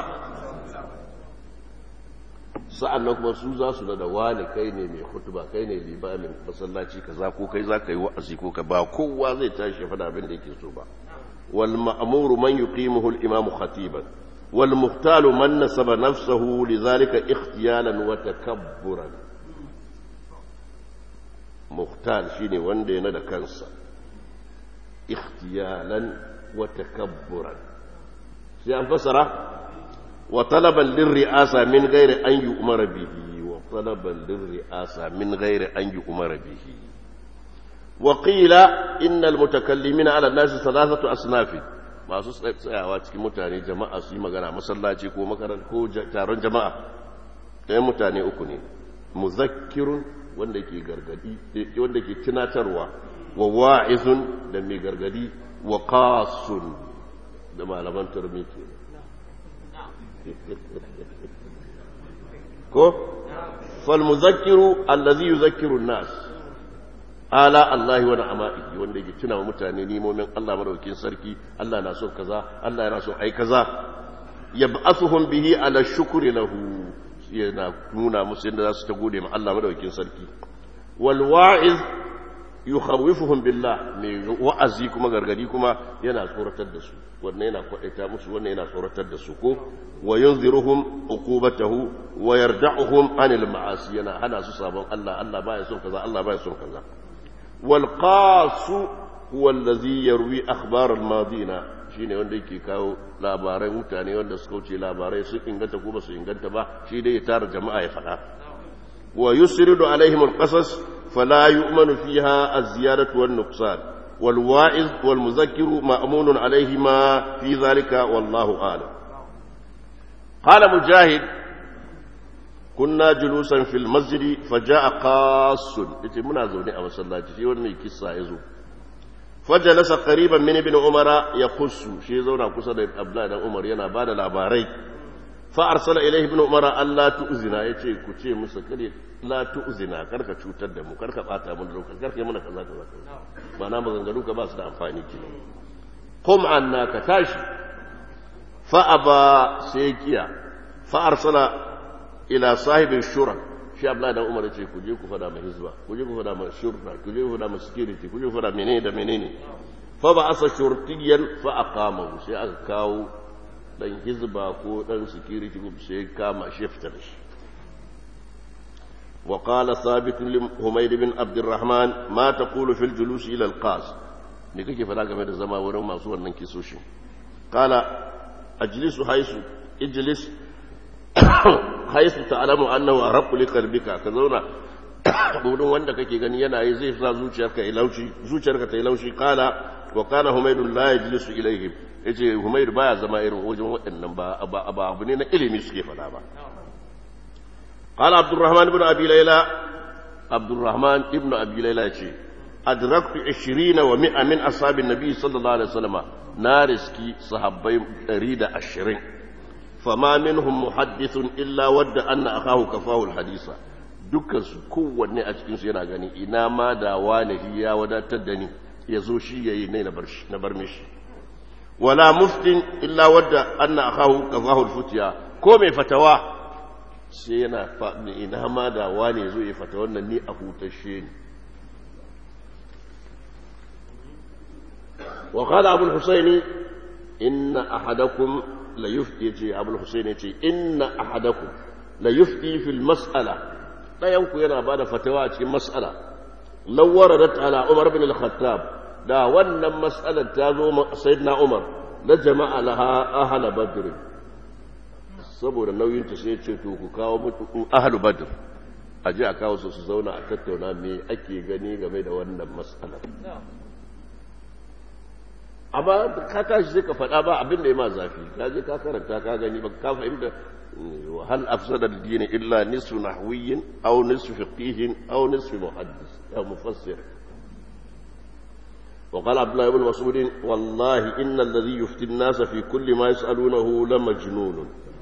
sa'an nan kuma su za su da wani kai ne mai hutuba kai ne limamin masallaci kaza ko kai za ka yi wa'azi ko ka ba kowa zai tashi faɗa abin da yake so ba wal ma'muru man yuqimuhu al imam khatiban wal muhtalu man nasaba nafsahu lidhalika ikhtiyalan wa takabburan muhtal shine wanda yana da kansa ikhtiyalan wa takabburan sai an fasara وطلبا للرئاسة من غير أن يؤمر به وطلبا للرئاسة من غير أن يؤمر به وقيل إن المتكلمين على الناس ثلاثة أصناف masu tsayawa cikin mutane jama'a su yi magana masallaci ko makarar ko taron jama'a ɗayan mutane uku ne muzakkirun wanda ke gargadi wanda ke tunatarwa wa wa'izun da mai gargadi wa qasun da malaman turmi kenan ko falmuzakkiru allazi yuzakkiru nas ala allahi wa na'ama'ihi wanda yake tuna wa mutane nimomin Allah madaukakin sarki Allah na so kaza Allah yana so ai kaza yab'athuhum bihi ala shukri lahu yana nuna musu yadda za su ta gode ma Allah madaukakin sarki wal wa'iz yukhawifuhum billah mai wa'azi kuma gargadi kuma yana tsoratar da su wannan yana kwadaita musu wannan yana tsoratar da su ko wa yunziruhum uqubatahu wa yarda'uhum anil ma'asi yana hana su sabon Allah Allah baya son kaza Allah baya son kaza wal qasu huwa allazi yarwi akhbar al madina shine wanda yake kawo labarai mutane wanda suka wuce labarai su inganta ko ba su inganta ba shi dai ya tara jama'a ya faɗa wa yusridu alaihim al qasas فلا يؤمن فيها الزيادة والنقصان والواعظ والمذكر مأمون عليهما في ذلك والله أعلم قال مجاهد كنا جلوسا في المسجد فجاء قاص يتي منا زوني أما صلى شي وني كسا يزو فجلس قريبا من ابن عمر يخص شي زونا كسا da Abdullah dan Umar yana bada labarai fa arsala ilayhi ibn Umar alla tu'zina yace ku ce musu kare la tu'zina karka cutar da mu karka bata mu lokaci karka yi mana kaza kaza ba na maganganu ka ba su da amfani ke qum anna ka tashi fa aba sai kiya fa arsala ila sahibi shura shi abdullahi dan umar ce ku je ku fada mai hizba ku je ku fada mai shurta ku je ku fada mai security ku je ku fada menene da menene fa ba asa shurtiyan fa aqamahu sai aka kawo dan hizba ko dan security sai kama shi fitar shi وقال ثابت لحميد بن عبد الرحمن ما تقول في الجلوس الى القاس ne kake fada game da zama wurin masu wannan kisoshi kala ajlisu haisu ijlis haisu ta'lamu annahu arqu li qalbika ka zauna wurin wanda kake gani yana yi zai sa zuciyarka ya laushi zuciyarka ta yi laushi kala wa kana humaydun la yajlisu ilayhim yace humayd baya zama irin wajen waɗannan ba ba abu ne na ilimi suke fada ba قال عبد الرحمن بن أبي ليلى عبد الرحمن ابن أبي ليلى شيء أدركت عشرين ومئة من أصحاب النبي صلى الله عليه وسلم نارسكي صحابي أريد عشرين فما منهم محدث إلا ود أن أخاه كفاه الحديث dukkan su kowanne a cikinsu yana gani ina ma da wani ya wadatar da ni ya zo shi ya yi ne na bar mishi wala muftin illa wadda anna akahu kafahu futiya ko mai fatawa sai yana faɗi ina ma da wane zo ya fata wannan ni a hutashe ni wa qala abul husaini inna ahadakum la yufti yace abul husaini yace inna ahadakum la yufti fil mas'ala dayan ku yana bada fatawa a cikin mas'ala law waradat ala umar bin al-khattab da wannan mas'alar ta zo sayyidina umar la jama'a laha ahla badr saboda nauyinta sai ce to ku kawo mutu ahlu badr a je a kawo su su zauna a tattauna me ake gani game da wannan matsalar amma ka tashi sai ka faɗa ba abin da ya ma zafi ka je ka karanta ka gani ba ka fahimta hal afsada ad-din illa nisfu nahwiyyin aw nisfu fiqhin aw nisfu muhaddis aw mufassir وقال عبد الله بن مسعود والله إن الذي يفتي الناس في كل ما يسألونه لمجنون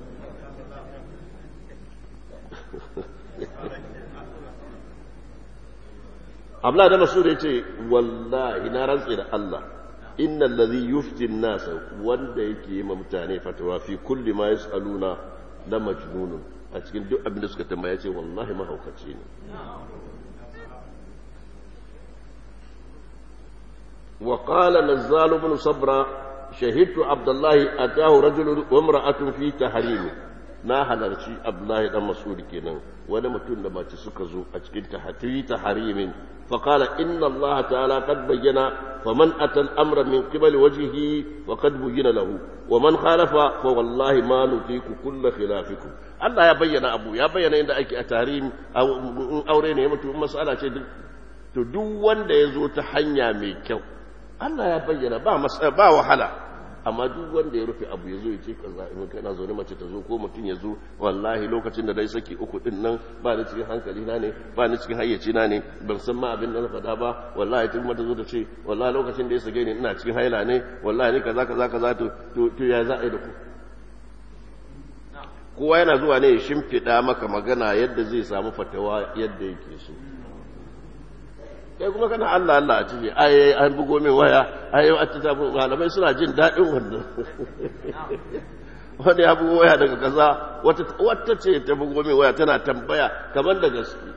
abla da masu da ce wallahi na rantsi da Allah inna allazi yufti nasa wanda yake yi ma mutane fatawa fi kulli ma yasaluna la majnun a cikin duk abin da suka tambaya ce wallahi mahaukaci ne wa qala nazzal ibn sabra shahidtu abdullahi atahu rajulun wa imra'atun fi tahrimi na halarci abdullahi dan mas'ud kenan wani mutum da mace suka zo a cikin tahatiri ta harimin فقال إن الله تعالى قد بين فمن أتى الأمر من قبل وجهه وقد بين له ومن خالف فوالله ما نطيق كل خلافكم الله يا بين أبو يا بين عند أكي أتاريم أو أورين يمتو مسألة شيء to duk wanda ya zo ta hanya mai kyau Allah ya bayyana ba ba wahala amma duk wanda ya rufe abu ya zo ya ce kaza in kana zaune mace ta zo ko mutum ya zo wallahi lokacin da dai saki uku din nan ba ni cikin hankali na ne ba ni cikin hayyaci na ne ban san ma abin da na faɗa ba wallahi tun mata zo ta ce wallahi lokacin da ya sage ni ina cikin haila ne wallahi ni kaza kaza kaza to to ya za a yi da ku kowa yana zuwa ne ya shimfiɗa maka magana yadda zai samu fatawa yadda yake so kai kuma kana Allah Allah a ciki ai an bugo min waya ai a ta malamai suna jin daɗin wannan wani ya bugo waya daga kaza wata ce ta bugo mai waya tana tambaya kamar da gaske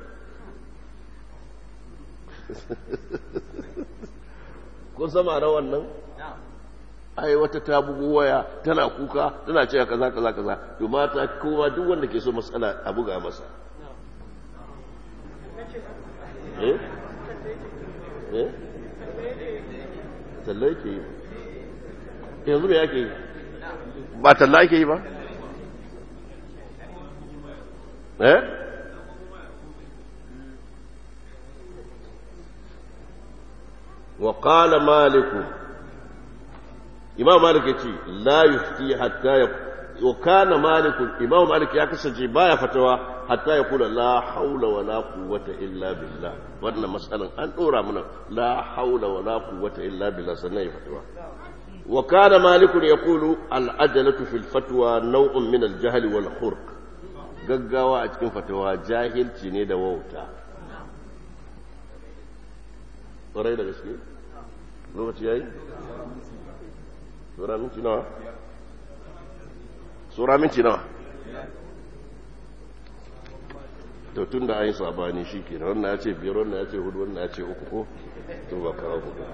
kun sama na wannan ai wata ta bugo waya tana kuka tana cewa kaza kaza kaza to mata kowa duk wanda ke so matsala a buga masa eh eh talla yake yi yanzu me yake yi ba talla yake yi ba eh وقال مالك imam malik ya ce la yufti hatta ya wa kana malik imam malik ya kasance baya fatawa hatta ya kula la haula wa la quwwata illa billah wannan mas'alan an dora mana la haula wa la quwwata illa billah sannan ya fatawa wa kana malik yaqulu al ajalatu fil fatwa naw'un min al jahl wal khurq gaggawa a cikin fatawa jahilci ne da wauta ƙwarai da gaske lokaci yayi Sura minti nawa? Sura minti nawa? To tun da an yi sabani shi ke wannan ya ce biyar wannan ya ce hudu wannan ya ce uku ko? To ba kawo hudu.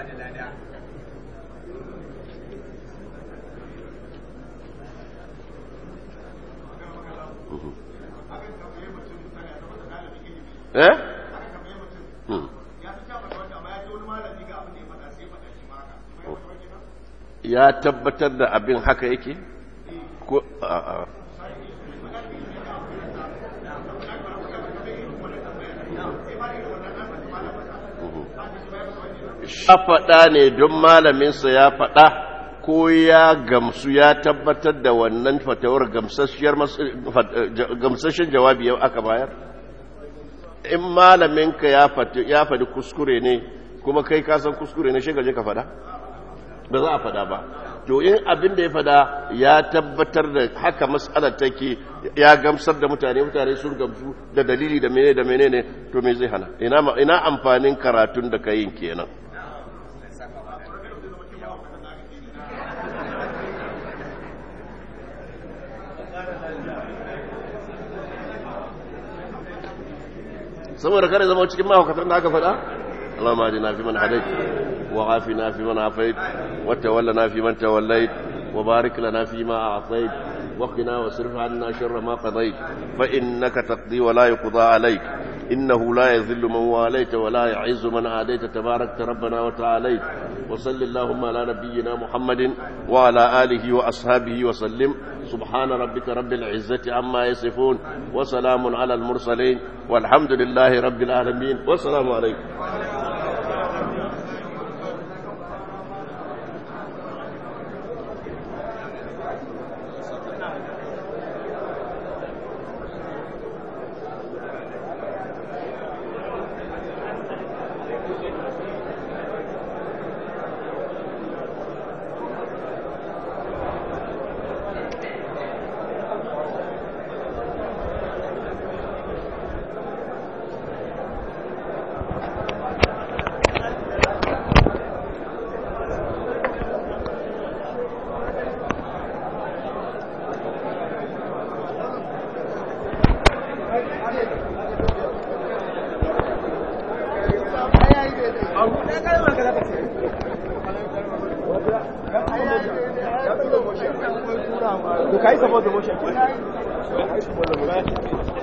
Eh? Hmm. ya tabbatar da abin haka yake ko a'a ya faɗa ne don malaminsa ya faɗa ko ya gamsu ya tabbatar da wannan fatawar gamsashen jawabi yau aka bayar in malaminka ya faɗi kuskure ne kuma kai kasan kuskure ne shi gaje ka faɗa ba za a faɗa ba to in abin da ya faɗa ya tabbatar da haka matsalar take ya gamsar da mutane mutane sun gamsu da dalili da menene da menene to me zai hana ina amfanin karatun da kayin kenan saboda kare zama cikin mahaukatar da aka faɗa اللهم اهدنا فيمن هديت وعافنا فيمن عافيت وتولنا فيمن توليت وبارك لنا فيما أعطيت وقنا واصرف عنا شر ما قضيت فإنك تقضي ولا يقضى عليك إنه لا يذل من واليت ولا يعز من عاديت تباركت ربنا وتعاليت وصل اللهم على نبينا محمد وعلى آله وأصحابه وسلم سبحان ربك رب العزة عما يصفون وسلام على المرسلين والحمد لله رب العالمين والسلام عليكم Kai saboda motion.